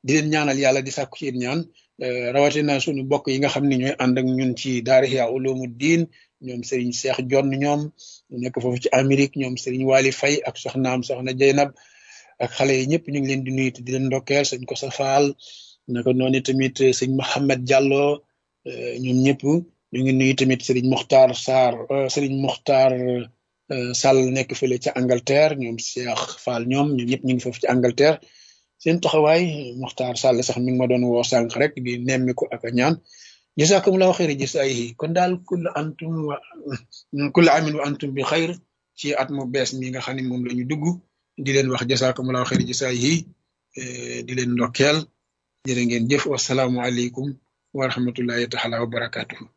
di leen ñaanal yàlla di sàkku ci ñaan rawatina suñu bokk yi nga xam ne ñooy ànd ak ñun ci daara Ihya Ulumuddin ñoom Serigne Cheikh Jonn ñoom nekk foofu ci Amérique ñoom Serigne Wali Faye ak soxnaam soxna Jeynab ak xale yi ñëpp ñu ngi leen di nuyu di leen ndokkeel sëñ ko sa faal naka noonu tamit sëñ Mohamed Diallo ñoom ñëpp ñu ngi nuyu tamit Serigne Mokhtar Sarr Serigne Mokhtar Sall nekk fële ca Angleterre ñoom Cheikh Fall ñoom ñoom ñëpp ñu ngi foofu ci Angleterre seen taxawaay Mokhtar Sall sax mi ngi ma doon woo sànq rek di nemmi ko ak a ñaan jazakumullahu xayri jazaayihi kon daal kull antum wa kull amin wa antum bi xayr ci at mu bees mi nga xam ne moom la ñu dugg di leen wax jazakumullahu xayri jazaayihi di leen ndokkeel jërë ngeen jëf wasalaamualeykum wa rahmatullahi taala wa barakatuhu